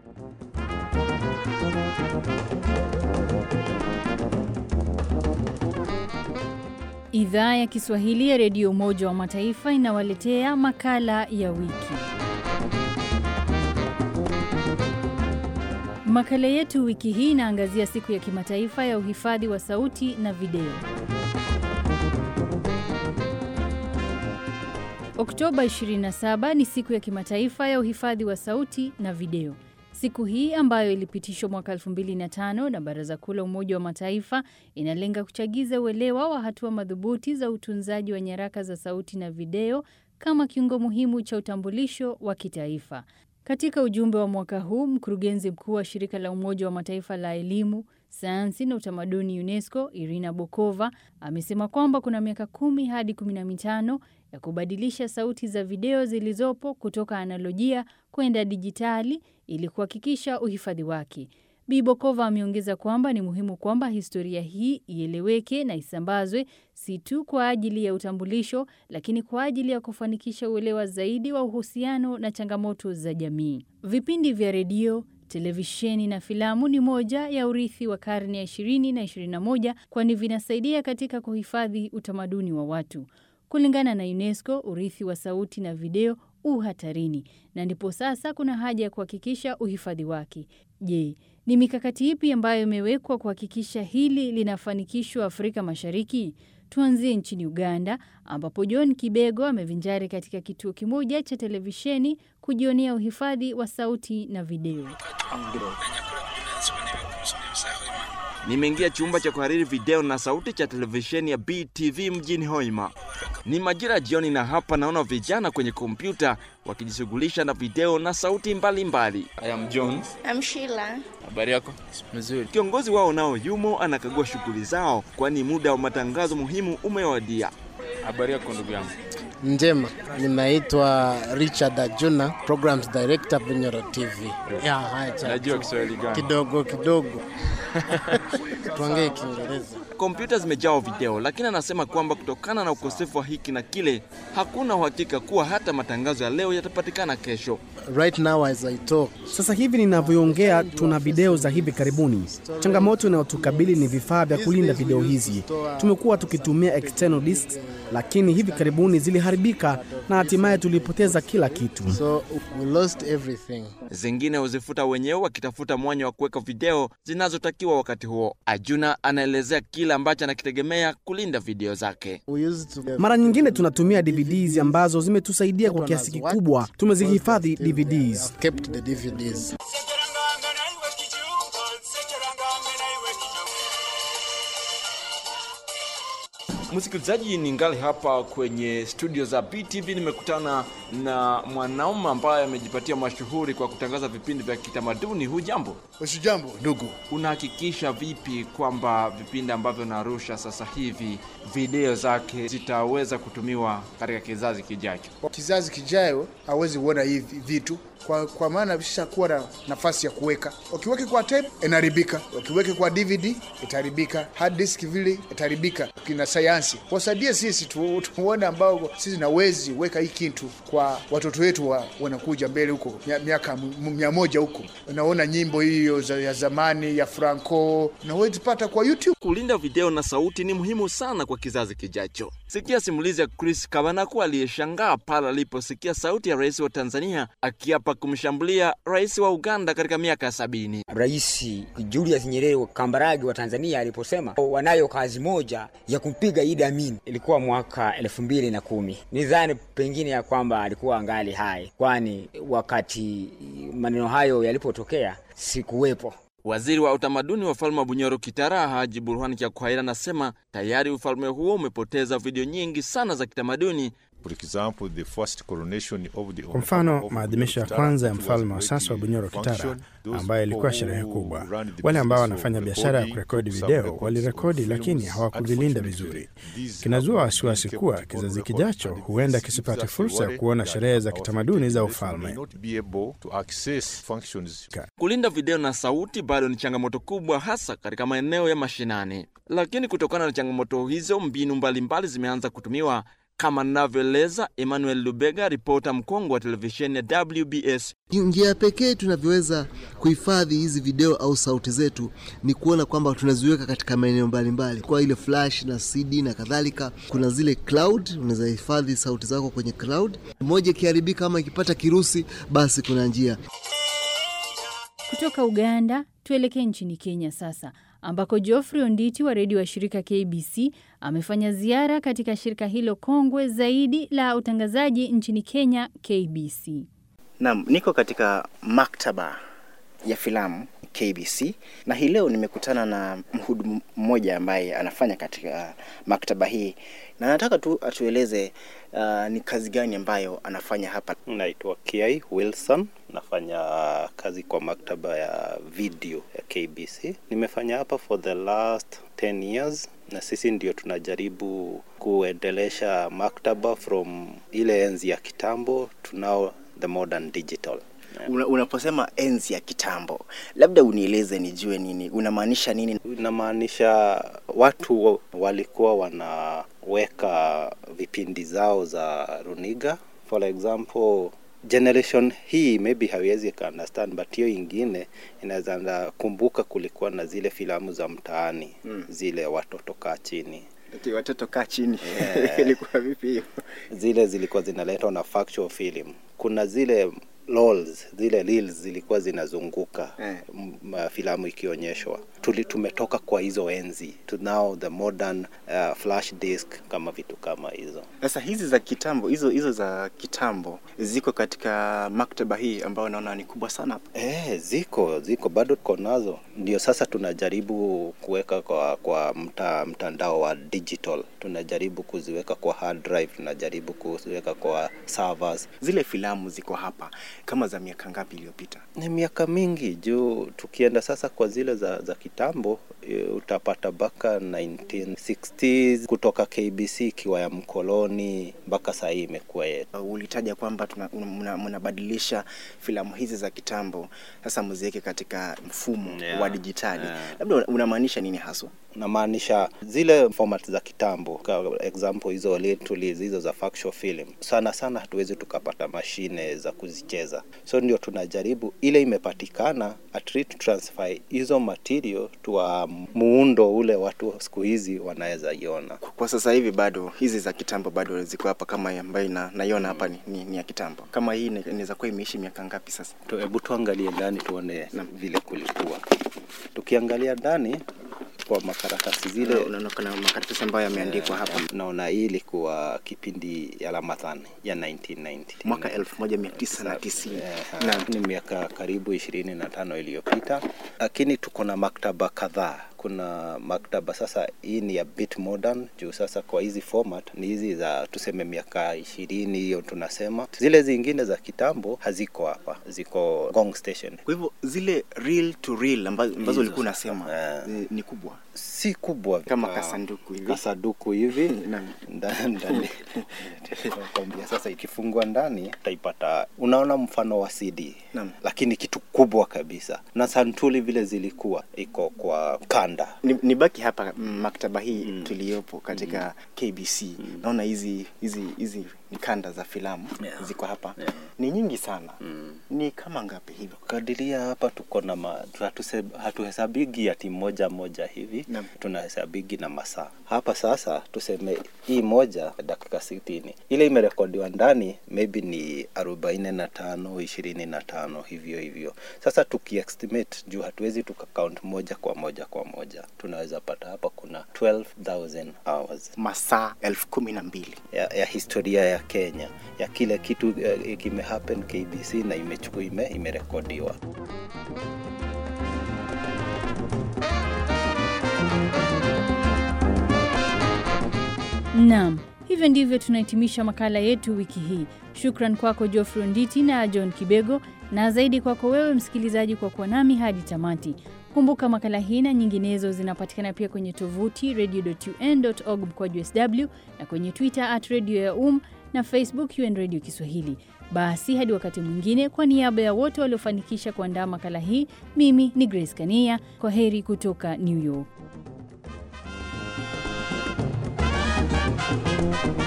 Idhaa ya Kiswahili ya Redio Umoja wa Mataifa inawaletea makala ya wiki. Makala yetu wiki hii inaangazia siku ya kimataifa ya uhifadhi wa sauti na video. Oktoba 27 ni siku ya kimataifa ya uhifadhi wa sauti na video. Siku hii ambayo ilipitishwa mwaka 2005 na Baraza Kuu la Umoja wa Mataifa inalenga kuchagiza uelewa wa hatua madhubuti za utunzaji wa nyaraka za sauti na video kama kiungo muhimu cha utambulisho wa kitaifa. Katika ujumbe wa mwaka huu, mkurugenzi mkuu wa shirika la Umoja wa Mataifa la elimu, sayansi na utamaduni UNESCO, Irina Bokova, amesema kwamba kuna miaka kumi hadi kumi na mitano ya kubadilisha sauti za video zilizopo kutoka analojia kwenda dijitali ili kuhakikisha uhifadhi wake. Bi Bokova ameongeza kwamba ni muhimu kwamba historia hii ieleweke na isambazwe si tu kwa ajili ya utambulisho, lakini kwa ajili ya kufanikisha uelewa zaidi wa uhusiano na changamoto za jamii. Vipindi vya redio, televisheni na filamu ni moja ya urithi wa karne ya 20 na 21, kwani vinasaidia katika kuhifadhi utamaduni wa watu. Kulingana na UNESCO, urithi wa sauti na video u hatarini na ndipo sasa kuna haja ya kuhakikisha uhifadhi wake. Je, ni mikakati ipi ambayo imewekwa kuhakikisha hili linafanikishwa Afrika Mashariki? Tuanzie nchini Uganda ambapo John Kibego amevinjari katika kituo kimoja cha televisheni kujionea uhifadhi wa sauti na video. Nimeingia chumba cha kuhariri video na sauti cha televisheni ya BTV mjini Hoima. Ni majira jioni, na hapa naona vijana kwenye kompyuta wakijishughulisha na video na sauti mbalimbali. I am John. I'm Sheila. Habari yako? Mzuri. Kiongozi wao nao yumo anakagua shughuli zao, kwani muda wa matangazo muhimu umewadia. Habari yako ndugu yangu? Njema, nimeitwa Richard Ajuna, Programs Director Bunyoro TV. Ya, haya cha- Najua Kiswahili gani? kidogo kidogo tuongee Kiingereza. Kompyuta zimejaa video, lakini anasema kwamba kutokana na ukosefu wa hiki na kile, hakuna uhakika kuwa hata matangazo ya leo yatapatikana kesho. Right now as I talk, Sasa hivi ninavyoongea, tuna video za hivi karibuni. Changamoto inayotukabili ni vifaa vya kulinda video hizi. Tumekuwa tukitumia external discs, lakini hivi karibuni ziliharibika na hatimaye tulipoteza kila kitu. so we lost everything. Zingine huzifuta wenyewe wakitafuta mwanya wa kuweka video zinazotakiwa wakati huo. Ajuna anaelezea kile ambacho anakitegemea kulinda video zake. We used to Mara nyingine tunatumia DVDs ambazo zimetusaidia kwa kiasi kikubwa. Tumezihifadhi DVDs. kept the DVDs. Msikilizaji, ningali hapa kwenye studio za BTV. Nimekutana na mwanaume ambaye amejipatia mashuhuri kwa kutangaza vipindi vya kitamaduni. Hujambo, Usijambo ndugu. unahakikisha vipi kwamba vipindi ambavyo narusha sasa hivi video zake zitaweza kutumiwa katika kizazi kijacho? Kwa kizazi kijayo hawezi kuona hivi vitu kwa, kwa maana vishakuwa na nafasi ya kuweka. Ukiweke kwa tape inaharibika, ukiweke kwa DVD itaharibika, hard disk vile itaharibika. Kina sayansi wasaidie sisi tu, tuone ambao sisi nawezi weka hii kitu kwa watoto wetu wa, wanakuja mbele huko mia- miaka m- mia moja huko, unaona nyimbo hiyo za, ya zamani ya Franco nawezi pata kwa YouTube. Kulinda video na sauti ni muhimu sana kwa kizazi kijacho. Sikia simulizi ya Chris Kabanaku aliyeshangaa pale aliposikia sauti ya rais wa Tanzania akiapa kumshambulia rais wa Uganda katika miaka ya sabini. Rais Julius Nyerere wa Kambarage wa Tanzania aliposema wanayo kazi moja ya kumpiga Idi Amin, ilikuwa mwaka elfu mbili na kumi. Nidhani pengine ya kwamba alikuwa angali hai, kwani wakati maneno hayo yalipotokea sikuwepo. Waziri wa utamaduni wa ufalme wa Bunyoro Kitara Haji Burhan Kyakwaira anasema tayari ufalme huo umepoteza video nyingi sana za kitamaduni. Kwa mfano, maadhimisho ya kwanza ya mfalme wa sasa wa Bunyoro Kitara, ambayo ilikuwa sherehe kubwa, wale ambao wanafanya biashara ya kurekodi video walirekodi, lakini hawakuvilinda vizuri. Kinazua wasiwasi kuwa kizazi kijacho huenda kisipate fursa ya kuona sherehe za kitamaduni za ufalme. Kulinda video na sauti bado ni changamoto kubwa, hasa katika maeneo ya mashinani. Lakini kutokana na changamoto hizo, mbinu mbalimbali zimeanza kutumiwa kama anavyoeleza Emmanuel Lubega, ripota mkongwe wa televisheni ya WBS. Njia pekee tunavyoweza kuhifadhi hizi video au sauti zetu ni kuona kwamba tunaziweka katika maeneo mbalimbali, kwa ile flash na CD na kadhalika. Kuna zile cloud, unaweza hifadhi sauti zako kwenye cloud. Moja ikiharibika ama ikipata kirusi, basi kuna njia. Kutoka Uganda tuelekee nchini Kenya sasa ambako Geoffrey Onditi wa redio wa shirika KBC amefanya ziara katika shirika hilo kongwe zaidi la utangazaji nchini Kenya, KBC. Naam, niko katika maktaba ya filamu KBC na hii leo nimekutana na mhudumu mmoja ambaye anafanya katika maktaba hii na nataka tu atueleze uh, ni kazi gani ambayo anafanya hapa. Naitwa Kiai Wilson, nafanya kazi kwa maktaba ya video ya KBC. Nimefanya hapa for the last 10 years na sisi ndio tunajaribu kuendelesha maktaba from ile enzi ya kitambo to now the modern digital. Una, unaposema enzi ya kitambo, labda unieleze nijue nini unamaanisha nini? Inamaanisha watu walikuwa wanaweka vipindi zao za runiga, for example generation hii maybe hawezi ka understand but hiyo ingine inaweza kumbuka, kulikuwa na zile filamu za mtaani mm. zile watoto kaa chini Okay, watoto kaa chini yeah. ilikuwa vipi hiyo? Zile zilikuwa zinaletwa na factual film. Kuna zile lols, zile reels zilikuwa zinazunguka yeah. filamu ikionyeshwa. Tuli tumetoka kwa hizo enzi to now the modern uh, flash disk kama vitu kama hizo. Sasa hizi za kitambo hizo hizo za kitambo ziko katika maktaba hii ambayo naona ni kubwa sana. Eh, ziko ziko bado tuko nazo, ndio sasa tunajaribu kuweka kwa kwa mta, mtandao wa digital, tunajaribu kuziweka kwa hard drive, tunajaribu kuziweka kwa servers. Zile filamu ziko hapa kama za miaka ngapi iliyopita? Ni miaka mingi juu, tukienda sasa kwa zile za, za kitambo utapata mpaka 1960s kutoka KBC ikiwa ya mkoloni mpaka saa hii imekuwa yetu. Uh, ulitaja kwamba mnabadilisha filamu hizi za kitambo sasa muziweke katika mfumo yeah, wa dijitali yeah. Labda unamaanisha nini haswa? Namaanisha zile format za kitambo, kwa example hizo hizo za factual film, sana sana hatuwezi tukapata mashine za kuzicheza, so ndio tunajaribu ile imepatikana, at least transfer hizo material tuwa muundo ule watu siku hizi wanaweza iona. Kwa sasa hivi bado hizi za kitambo bado ziko hapa, kama ambayo na, naiona hapa ni, ni, ni ya kitambo. Kama hii inaweza kuwa imeishi miaka ngapi sasa? Hebu tuangalie ndani tuone na vile kulikuwa. Tukiangalia ndani kwa makaratasi zile, unaona kuna makaratasi ambayo yameandikwa hapa. Naona hii ilikuwa kipindi ya Ramadhan ya 1990 mwaka 1990 na ni miaka karibu ishirini na tano iliyopita, lakini tuko na maktaba kadhaa kuna maktaba sasa, hii ni ya bit modern juu sasa kwa hizi format ni hizi za tuseme miaka ishirini hiyo tunasema. Zile zingine za kitambo haziko hapa, ziko Gong Station. Kwa hivyo zile reel to reel ambazo, ambazo ulikuwa unasema uh, ni, ni kubwa si kubwa kama kasanduku hivi, kasanduku hivi ndani kwambia sasa, ikifungwa ndani utaipata, unaona mfano wa CD Naam. lakini kitu kubwa kabisa, na santuli vile zilikuwa iko kwa kanda. Ni, ni baki hapa maktaba hii mm. tuliyopo katika mm. KBC mm. naona hizi hizi hizi ni kanda za filamu Yeah. ziko hapa Yeah. ni nyingi sana Mm. ni kama ngapi hivyo? Kadiria hapa tuko na ma- hatuse- hatuhesabigi ati moja moja hivi Naam. tunahesabigi na masaa hapa. Sasa tuseme hii moja dakika sitini, ile imerekodiwa ndani maybe ni arobaini na tano ishirini na tano hivyo hivyo. Sasa tukiestimate juu hatuwezi tukakaunt moja kwa moja kwa moja, tunaweza pata hapa kuna 12,000 hours Masaa elfu kumi na mbili ya, ya historia ya Kenya ya kile kitu eh, kimehappen KBC na imechukua ime, imerekodiwa. Naam, hivyo ndivyo tunahitimisha makala yetu wiki hii. Shukran kwako Geoffrey Nditi na John Kibego, na zaidi kwako wewe msikilizaji kwa kuwa nami hadi tamati. Kumbuka makala hii na nyinginezo zinapatikana pia kwenye tovuti radio.un.org mkwaju sw na kwenye Twitter at radio ya um na Facebook UN Radio Kiswahili. Basi hadi wakati mwingine, kwa niaba ya wote waliofanikisha kuandaa makala hii, mimi ni Grace Kania. Kwa heri kutoka New York.